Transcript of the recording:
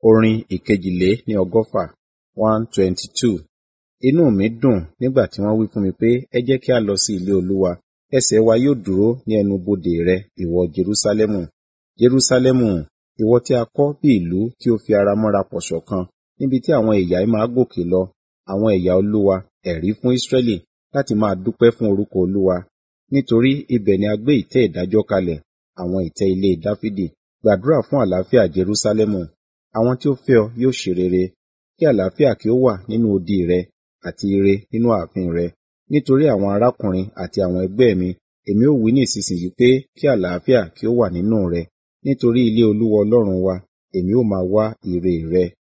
Orin ìkejìlé-ní ọgọ́fà one twenty two. Inú mi dùn nígbà tí wọ́n wí fún mi pé, ẹ jẹ́ kí a lọ sí ilé Olúwa. Ẹsẹ̀ wa yóò dúró ní ẹnu bodè rẹ, ìwọ Jerúsálẹ́mù. Jerúsálẹ́mù, ìwọ tí a kọ́ bí ìlú tí ó fi ara mọ́ra pọ̀ ṣọ̀kan, níbi tí àwọn ẹ̀yà máa gòkè lọ, àwọn ẹ̀yà Olúwa, ẹ̀rí fún Israẹli, láti máa dúpẹ́ fún orúkọ Olúwa. Nítorí ibẹ̀ ni a gbé ìtẹ́ ìdájọ́ kalẹ̀, àwọn ìtẹ́ ilé Dáfídì. Gbàdúrà fún àlàáfíà Jerúsálẹ́mù. Àwọn tí ó fẹ́ ọ yóò ṣe rere. Kí àlàáfíà kí ó wà nínú odi rẹ, àti ire nínú ààfin rẹ. Nítorí àwọn arákùnrin àti àwọn ẹgbẹ́ mi, èmi ó wí ní ìsinsìnyí pé kí àlàáfíà kí ó wà nínú rẹ. Nítorí ilé Olúwa Ọlọ́run wa, èmi ó máa wá ire rẹ.